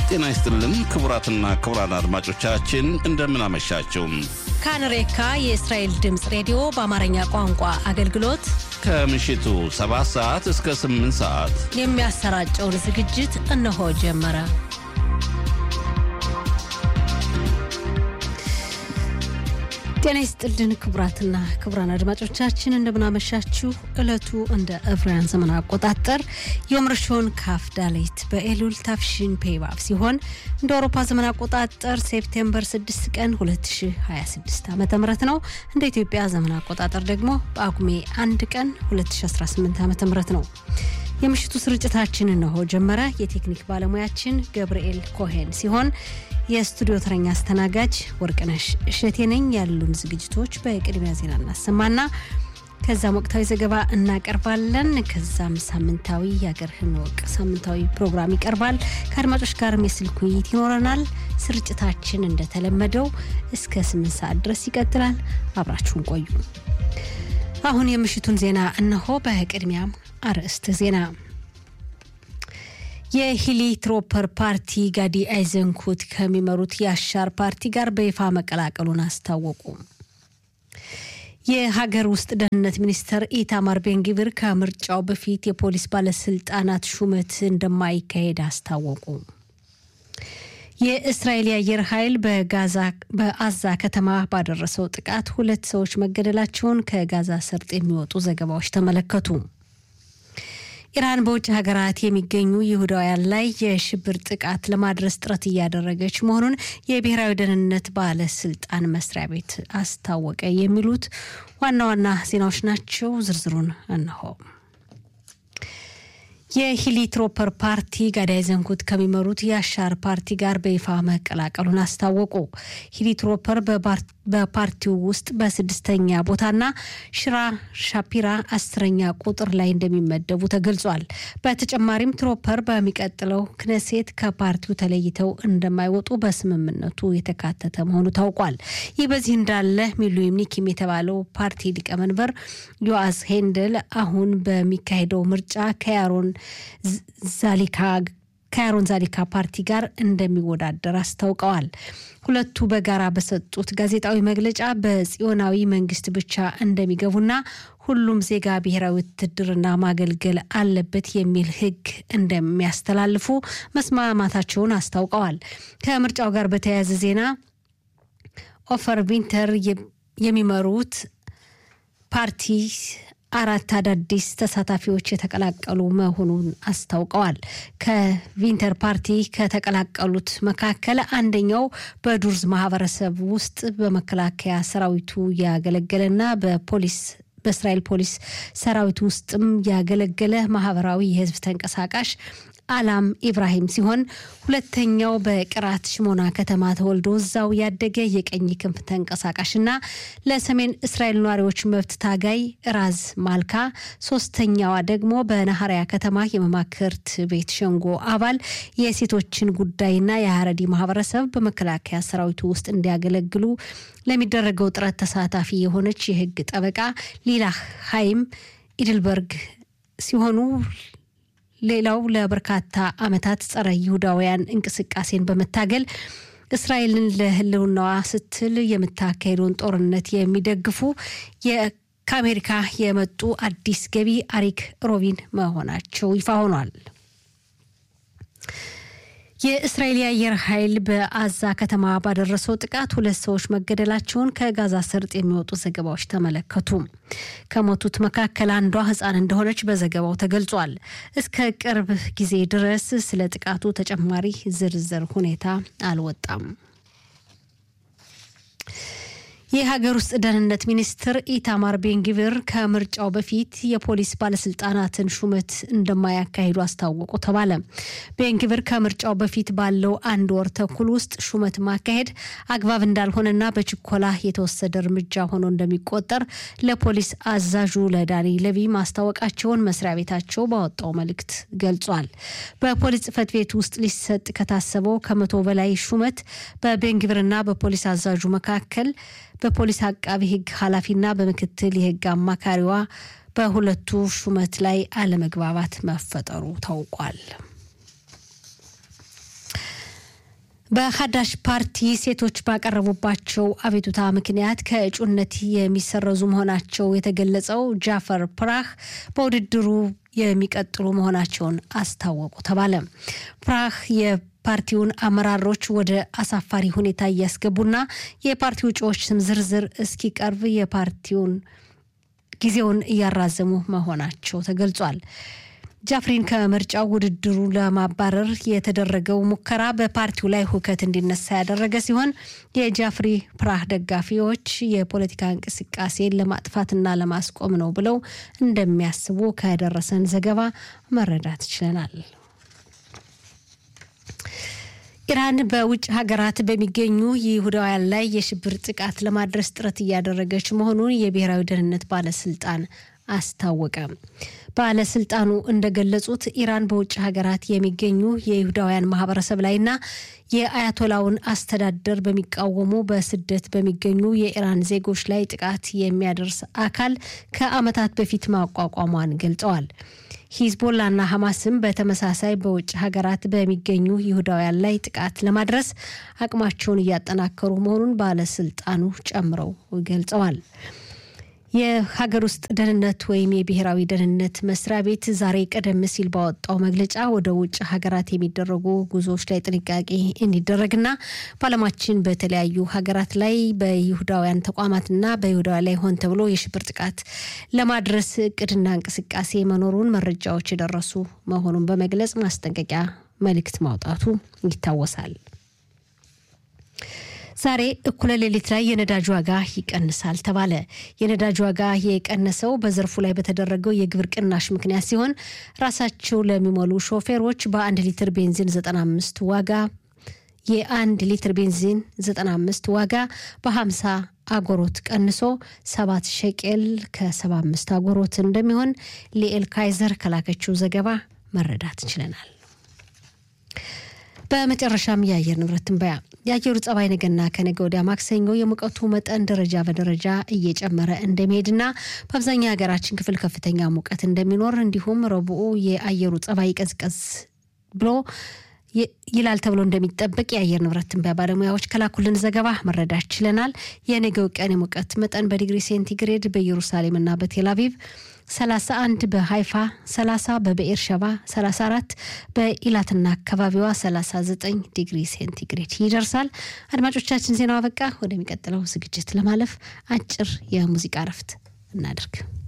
ጤና ይስጥልን ክቡራትና ክቡራን አድማጮቻችን እንደምን አመሻችሁ። ካንሬካ የእስራኤል ድምፅ ሬዲዮ በአማርኛ ቋንቋ አገልግሎት ከምሽቱ 7 ሰዓት እስከ 8 ሰዓት የሚያሰራጨውን ዝግጅት እነሆ ጀመረ። ጤና ይስጥልን ክቡራትና ክቡራን አድማጮቻችን እንደምናመሻችሁ። ዕለቱ እንደ ዕብራውያን ዘመን አቆጣጠር የምርሾን ካፍ ዳሌት በኤሉል ታፍሽን ፔባብ ሲሆን እንደ አውሮፓ ዘመን አቆጣጠር ሴፕቴምበር 6 ቀን 2026 ዓ ም ነው። እንደ ኢትዮጵያ ዘመን አቆጣጠር ደግሞ በጳጉሜ 1 ቀን 2018 ዓ ም ነው። የምሽቱ ስርጭታችን እነሆ ጀመረ። የቴክኒክ ባለሙያችን ገብርኤል ኮሄን ሲሆን የስቱዲዮ ተረኛ አስተናጋጅ ወርቅነሽ እሸቴ ነኝ። ያሉን ዝግጅቶች በቅድሚያ ዜና እናሰማና ከዛም ወቅታዊ ዘገባ እናቀርባለን። ከዛም ሳምንታዊ የአገርህን ወቅ ሳምንታዊ ፕሮግራም ይቀርባል። ከአድማጮች ጋርም የስልክ ውይይት ይኖረናል። ስርጭታችን እንደተለመደው እስከ ስምንት ሰዓት ድረስ ይቀጥላል። አብራችሁን ቆዩ። አሁን የምሽቱን ዜና እነሆ። በቅድሚያም አርዕስት ዜና የሂሊ ትሮፐር ፓርቲ ጋዲ አይዘንኩት ከሚመሩት የአሻር ፓርቲ ጋር በይፋ መቀላቀሉን አስታወቁ። የሀገር ውስጥ ደህንነት ሚኒስትር ኢታማር ቤንጊቪር ከምርጫው በፊት የፖሊስ ባለስልጣናት ሹመት እንደማይካሄድ አስታወቁ። የእስራኤል የአየር ኃይል በአዛ ከተማ ባደረሰው ጥቃት ሁለት ሰዎች መገደላቸውን ከጋዛ ሰርጥ የሚወጡ ዘገባዎች ተመለከቱ። ኢራን በውጭ ሀገራት የሚገኙ ይሁዳውያን ላይ የሽብር ጥቃት ለማድረስ ጥረት እያደረገች መሆኑን የብሔራዊ ደህንነት ባለስልጣን መስሪያ ቤት አስታወቀ። የሚሉት ዋና ዋና ዜናዎች ናቸው። ዝርዝሩን እነሆ። የሂሊ ትሮፐር ፓርቲ ጋዳይ ዘንኩት ከሚመሩት የአሻር ፓርቲ ጋር በይፋ መቀላቀሉን አስታወቁ። ሂሊ ትሮፐር በፓርቲው ውስጥ በስድስተኛ ቦታና ሽራ ሻፒራ አስረኛ ቁጥር ላይ እንደሚመደቡ ተገልጿል። በተጨማሪም ትሮፐር በሚቀጥለው ክነሴት ከፓርቲው ተለይተው እንደማይወጡ በስምምነቱ የተካተተ መሆኑ ታውቋል። ይህ በዚህ እንዳለ ሚሉይም ኒኪም የተባለው ፓርቲ ሊቀመንበር ዮአስ ሄንደል አሁን በሚካሄደው ምርጫ ከያሮን ዛሊካ ከያሮን ዛሊካ ፓርቲ ጋር እንደሚወዳደር አስታውቀዋል። ሁለቱ በጋራ በሰጡት ጋዜጣዊ መግለጫ በጽዮናዊ መንግስት ብቻ እንደሚገቡና ሁሉም ዜጋ ብሔራዊ ውትድርና ማገልገል አለበት የሚል ሕግ እንደሚያስተላልፉ መስማማታቸውን አስታውቀዋል። ከምርጫው ጋር በተያያዘ ዜና ኦፈር ቪንተር የሚመሩት ፓርቲ አራት አዳዲስ ተሳታፊዎች የተቀላቀሉ መሆኑን አስታውቀዋል። ከቪንተር ፓርቲ ከተቀላቀሉት መካከል አንደኛው በዱርዝ ማህበረሰብ ውስጥ በመከላከያ ሰራዊቱ ያገለገለና በፖሊስ በእስራኤል ፖሊስ ሰራዊት ውስጥም ያገለገለ ማህበራዊ የህዝብ ተንቀሳቃሽ አላም ኢብራሂም ሲሆን ሁለተኛው በቅራት ሽሞና ከተማ ተወልዶ እዛው ያደገ የቀኝ ክንፍ ተንቀሳቃሽና ለሰሜን እስራኤል ነዋሪዎች መብት ታጋይ ራዝ ማልካ፣ ሶስተኛዋ ደግሞ በናሀሪያ ከተማ የመማክርት ቤት ሸንጎ አባል የሴቶችን ጉዳይና የሀረዲ ማህበረሰብ በመከላከያ ሰራዊቱ ውስጥ እንዲያገለግሉ ለሚደረገው ጥረት ተሳታፊ የሆነች የህግ ጠበቃ ሊላ ሀይም ኢድልበርግ ሲሆኑ ሌላው ለበርካታ ዓመታት ጸረ ይሁዳውያን እንቅስቃሴን በመታገል እስራኤልን ለህልውናዋ ስትል የምታካሄደውን ጦርነት የሚደግፉ ከአሜሪካ የመጡ አዲስ ገቢ አሪክ ሮቢን መሆናቸው ይፋ ሆኗል። የእስራኤል የአየር ኃይል በአዛ ከተማ ባደረሰው ጥቃት ሁለት ሰዎች መገደላቸውን ከጋዛ ሰርጥ የሚወጡ ዘገባዎች ተመለከቱ። ከሞቱት መካከል አንዷ ሕፃን እንደሆነች በዘገባው ተገልጿል። እስከ ቅርብ ጊዜ ድረስ ስለ ጥቃቱ ተጨማሪ ዝርዝር ሁኔታ አልወጣም። የሀገር ውስጥ ደህንነት ሚኒስትር ኢታማር ቤንጊቪር ከምርጫው በፊት የፖሊስ ባለስልጣናትን ሹመት እንደማያካሂዱ አስታወቁ ተባለ። ቤንጊቪር ከምርጫው በፊት ባለው አንድ ወር ተኩል ውስጥ ሹመት ማካሄድ አግባብ እንዳልሆነና በችኮላ የተወሰደ እርምጃ ሆኖ እንደሚቆጠር ለፖሊስ አዛዡ ለዳኒ ለቪ ማስታወቃቸውን መስሪያ ቤታቸው ባወጣው መልእክት ገልጿል። በፖሊስ ጽሕፈት ቤት ውስጥ ሊሰጥ ከታሰበው ከመቶ በላይ ሹመት በቤንጊቪርና በፖሊስ አዛዡ መካከል በፖሊስ አቃቢ ሕግ ኃላፊና በምክትል የሕግ አማካሪዋ በሁለቱ ሹመት ላይ አለመግባባት መፈጠሩ ታውቋል። በሀዳሽ ፓርቲ ሴቶች ባቀረቡባቸው አቤቱታ ምክንያት ከእጩነት የሚሰረዙ መሆናቸው የተገለጸው ጃፈር ፕራህ በውድድሩ የሚቀጥሉ መሆናቸውን አስታወቁ ተባለ። ፕራህ የፓርቲውን አመራሮች ወደ አሳፋሪ ሁኔታ እያስገቡና የፓርቲው እጩዎች ስም ዝርዝር እስኪቀርብ የፓርቲውን ጊዜውን እያራዘሙ መሆናቸው ተገልጿል። ጃፍሪን ከምርጫው ውድድሩ ለማባረር የተደረገው ሙከራ በፓርቲው ላይ ሁከት እንዲነሳ ያደረገ ሲሆን የጃፍሪ ፕራህ ደጋፊዎች የፖለቲካ እንቅስቃሴን ለማጥፋትና ለማስቆም ነው ብለው እንደሚያስቡ ከደረሰን ዘገባ መረዳት ችለናል። ኢራን በውጭ ሀገራት በሚገኙ ይሁዳውያን ላይ የሽብር ጥቃት ለማድረስ ጥረት እያደረገች መሆኑን የብሔራዊ ደህንነት ባለስልጣን አስታወቀ። ባለስልጣኑ እንደገለጹት ኢራን በውጭ ሀገራት የሚገኙ የይሁዳውያን ማህበረሰብ ላይና የአያቶላውን አስተዳደር በሚቃወሙ በስደት በሚገኙ የኢራን ዜጎች ላይ ጥቃት የሚያደርስ አካል ከዓመታት በፊት ማቋቋሟን ገልጸዋል። ሂዝቦላና ሐማስም በተመሳሳይ በውጭ ሀገራት በሚገኙ ይሁዳውያን ላይ ጥቃት ለማድረስ አቅማቸውን እያጠናከሩ መሆኑን ባለስልጣኑ ጨምረው ገልጸዋል። የሀገር ውስጥ ደህንነት ወይም የብሔራዊ ደህንነት መስሪያ ቤት ዛሬ ቀደም ሲል ባወጣው መግለጫ ወደ ውጭ ሀገራት የሚደረጉ ጉዞዎች ላይ ጥንቃቄ እንዲደረግና በዓለማችን በተለያዩ ሀገራት ላይ በይሁዳውያን ተቋማትና በይሁዳውያን ላይ ሆን ተብሎ የሽብር ጥቃት ለማድረስ እቅድና እንቅስቃሴ መኖሩን መረጃዎች የደረሱ መሆኑን በመግለጽ ማስጠንቀቂያ መልእክት ማውጣቱ ይታወሳል። ዛሬ እኩለ ሌሊት ላይ የነዳጅ ዋጋ ይቀንሳል ተባለ። የነዳጅ ዋጋ የቀነሰው በዘርፉ ላይ በተደረገው የግብር ቅናሽ ምክንያት ሲሆን ራሳቸው ለሚሞሉ ሾፌሮች በአንድ ሊትር ቤንዚን 95 ዋጋ የአንድ ሊትር ቤንዚን 95 ዋጋ በ50 አጎሮት ቀንሶ 7 ሸቄል ከ75 አጎሮት እንደሚሆን ሊኤል ካይዘር ከላከችው ዘገባ መረዳት ችለናል። በመጨረሻም የአየር ንብረት ትንበያ። የአየሩ ጸባይ ነገና ከነገ ወዲያ ማክሰኞ የሙቀቱ መጠን ደረጃ በደረጃ እየጨመረ እንደሚሄድና በአብዛኛው የሀገራችን ክፍል ከፍተኛ ሙቀት እንደሚኖር እንዲሁም ረቡዕ የአየሩ ጸባይ ቀዝቀዝ ብሎ ይላል ተብሎ እንደሚጠበቅ የአየር ንብረት ትንበያ ባለሙያዎች ከላኩልን ዘገባ መረዳት ችለናል። የነገው ቀን የሙቀት መጠን በዲግሪ ሴንቲግሬድ በኢየሩሳሌምና በቴልአቪቭ 31 በሃይፋ 30 በብኤር ሸባ 34 በኢላትና አካባቢዋ 39 ዲግሪ ሴንቲግሬድ ይደርሳል። አድማጮቻችን ዜናው አበቃ። ወደሚቀጥለው ዝግጅት ለማለፍ አጭር የሙዚቃ እረፍት እናድርግ።